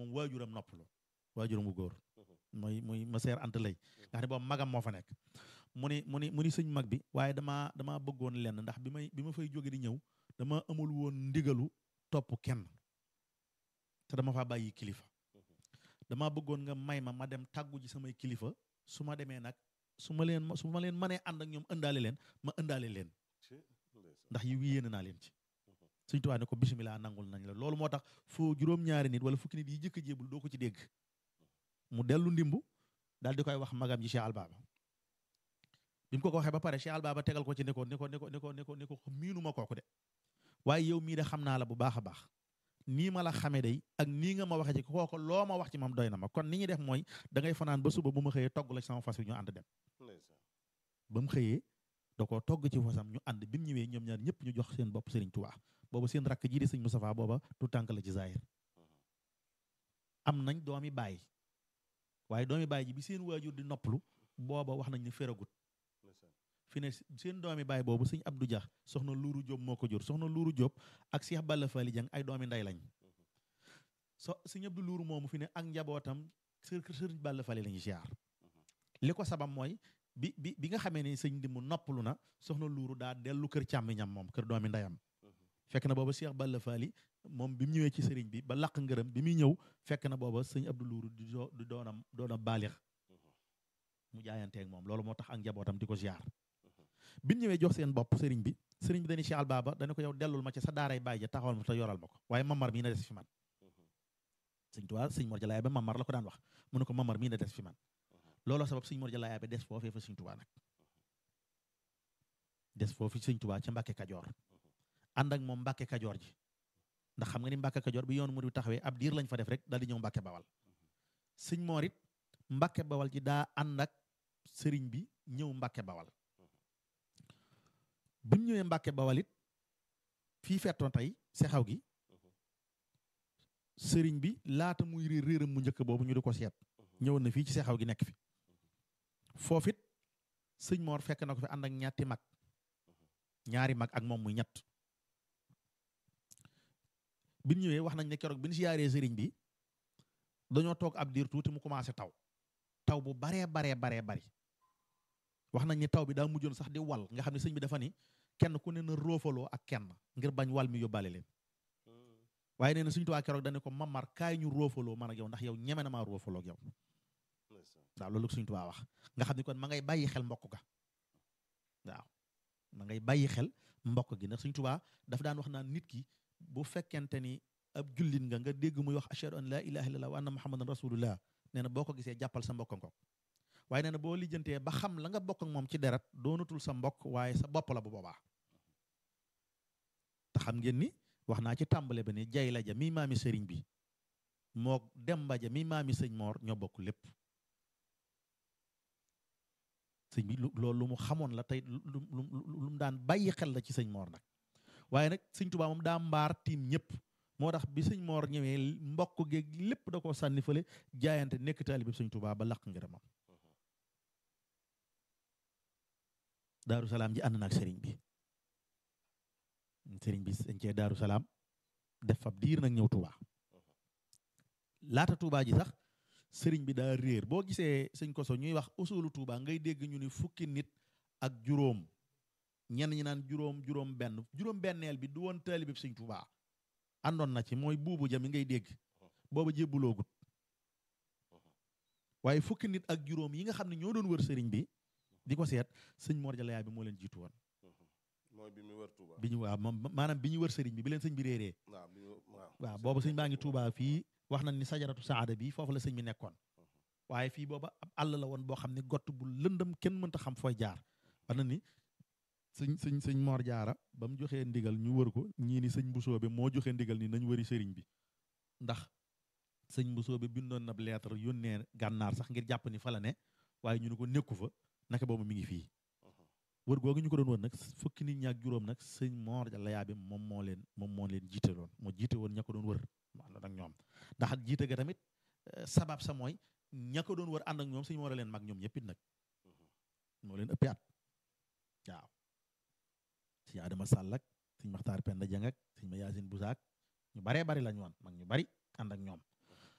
waajuram waajuram noppalu waajuram bu góor mooy muy ma seer ant lay nga xam ne boobu magam moo fa nekk mu ni mu ni mu ni sëñ mag bi waaye damaa damaa bëggoon lenn ndax bi may bi ma fay jóge di ñëw dama amul woon ndigalu topp kenn te dama faa bàyyi kilifa dama bëggoon nga may ma ma dem tàggu ji samay kilifa su ma demee nag su ma leen su ma leen mënee ànd ak ñoom ëndaale leen ma ëndaale leen ndax yi yéene naa leen ci suñ tuwaa ne ko bisimilah nangul nañ la loolu moo tax foo juróom-ñaari nit wala fukki nit yi jëkk a jébul doo ko ci dégg mu dellu ndimbu daal di koy wax magam ji Cheikh Albaba bi mu ko ko waxee ba pare Cheikh Albaba tegal ko ci ne ko ne ko ne ko ne ko ne ko ne ko miinu ma kooku de waaye yow mii de xam naa la bu baax a baax nii ma la xamee day ak nii nga ma waxee ci kooku loo ma wax ci moom doy na ma kon ni ñuy def mooy da ngay fanaan ba suba bu ma xëyee togg la ci sama fas wi ñu ànd dem ba mu xëyee da koo togg ci fasam ñu ànd bi mu ñëwee ñoom ñaar ñëpp ñu jox seen bopp Serigne Touba booba seen rakk ji di sëñ Moustapha booba tu tànk la ci Zahir am nañ doomi baay waaye doomi baay ji bi seen waajur di noppalu booba wax nañ ne feragut fi ne seen doomi baay boobu sëñ Abdou Dia soxna Luuru Jóob moo ko jur soxna Luuru Jóob ak Cheikh Balla Fally Dieng ay doomi nday lañ so sëñ Abdou Luuru moomu fi ne ak njabootam sër sëriñ Balla Fally lañu ziar li ko sabab mooy bi bi bi nga xamee ne sëñ di mu noppalu na soxna Luuru daa dellu kër càmmiñam moom kër doomi ndeyam fekk na booba Cheikh Balla Fally moom bi mu ñëwee ci sëriñ bi ba laq ngërëm bi muy ñëw fekk na booba sëñ Abdou Luuru di doo di doonam doona baalix mu jaayanteeg moom loolu moo tax ak njabootam di ko ziar bi ñu ñëwee jox seen bopp sëriñ bi sëriñ bi dañuy Cheikh Albaba dana ko yow dellul ma ci sa daaray bàyyi ja taxawal ma te yoral ma ko waaye mamar mii na des fi man sëñ Tuubaa sëñ Mor Jalaay ba mamar la ko daan wax mu ne ko mamar mii na des fi man looloo sabab sëñ Mor Jalaay ba des foofee fa sëñ Tuubaa nag des foofu sëñ Tuubaa ca Mbàkke Kajoor ànd ak moom Mbàkke Kajoor ji ndax xam nga ni Mbàkke Kajoor bi yoonu mu di taxawee ab diir lañ fa def rek daal di ñëw Mbàkke Bawal sëñ Mor it Mbàkke Bawal ji daa ànd ak sëriñ bi ñëw Mbàkke Bawal bi mu ñëwee Mbàkke Bawal it fii fettoon tey sexaw gi sëriñ bi laata muy réer réeram mu njëkk boobu ñu di ko seet ñëwoon na fii ci sexaw gi nekk fi foofit sëñ Mor fekk na ko fi ànd ak ñetti mag ñaari mag ak moom muy ñett bi ñu ñëwee wax nañ ne keroog bi ñu siyaaree sëriñ bi dañoo toog ab diir tuuti mu commencé taw taw bu baree baree baree bari wax nañ ni taw bi daa mujjoon sax di wal nga xam ne sëñ bi dafa ni kenn ku ne na roofaloo ak kenn ngir bañ wal mi yóbbaale leen waaye nee na suñu tuwaa keroog dañu ko mamar kaay ñu roofaloo man ak yow ndax yow ñeme na maa roofaloo ak yow waaw loolu suñu tuwaa wax nga xam ne kon ma ngay bàyyi xel mbokk ga waaw ma ngay bàyyi xel mbokk gi ndax suñu tubaa dafa daan wax naan nit ki bu fekkente ni ab jullit nga nga dégg muy wax ashhadu an laa ilaha illallah wa anna muhammadan rasulullah nee na boo ko gisee jàppal sa mbokk ngoog waaye nee na boo lijjantee ba xam la nga bokk ak moom ci deret doonatul sa mbokk waaye sa bopp la bu boobaa te xam ngeen ni wax naa ci tàmbale ba ni jay la ja mi maami sëriñ bi moo demba ja mi maami sëñ moor ñoo bokk lépp sëñ bi loolu lu mu xamoon la tey lu lu lu mu daan bàyyi xel la ci sëñ moor nag waaye nag sëñ Tuubaa moom daa mbaar tiim ñëpp moo tax bi sëñ moor ñëwee mbokk geeg lépp da koo sànni fële jaayante nekk taalibe sëñ Tuubaa ba laq ngërëmam daaru salaam ji ànd na ak sëriñ bi sëriñ bi sañ cee daaru salaam def fab diir nag ñëw Tuubaa laata Tuubaa ji sax sëriñ bi daa réer boo gisee sëñ koso ñuy wax usulu Tuubaa ngay dégg ñu ni fukki nit ak juróom ñenn ñi naan juróom juróom benn juróom benneel bi du woon taalibe sëñ Tuubaa àndoon na ci mooy buubu jami ngay dégg booba jébbuloogut waaye fukki nit ak juróom yi nga xam ne ñoo doon wër sëriñ bi di ko seet sëñ Mor Jalla yaay bi moo leen jiitu woon mooy bi mu wër Touba. bi ñu waaw moom maanaam bi ñu wër sëriñ bi bi leen sëñ bi réeree waaw bi ñu waaw. waaw boobu sëñ baa ngi Touba fii wax nañ ni sajaratu saada bi foofu la sëñ bi nekkoon waaye fii booba ab àll la woon boo xam ne gott bu lëndëm kenn mënta xam fooy jaar wax na ni sëñ sëñ sëñ Mor Jaara ba mu joxee ndigal ñu wër ko ñii ni sëñ Mbusoobe moo joxee ndigal ni nañ wëri sëriñ bi ndax sëñ Mbusoobe bindoon na lettre yónnee gànnaar sax ngir jàpp ni fa la ne waaye ñu ne ko nekku fa naka boobu mi ngi fii wër googu ñu ko doon wër nag fukki nit ñaak juróom nag sëñ Mor Jalla yaa bi moom moo leen moom moo leen jiite loon moo jiite woon ña ko doon wër mu ànd ak ñoom ndax jiite ga tamit sabab sa mooy ña ko doon wër ànd ak ñoom sëñ Mor a leen mag ñoom ñëpp it nag moo leen ëppee at waaw sëñ Adama Sall ak sëñ Maxtaar Penda Jang ak sëñ ma Yaasin Busaak ñu baree bari lañu woon mag ñu bari ànd ak ñoom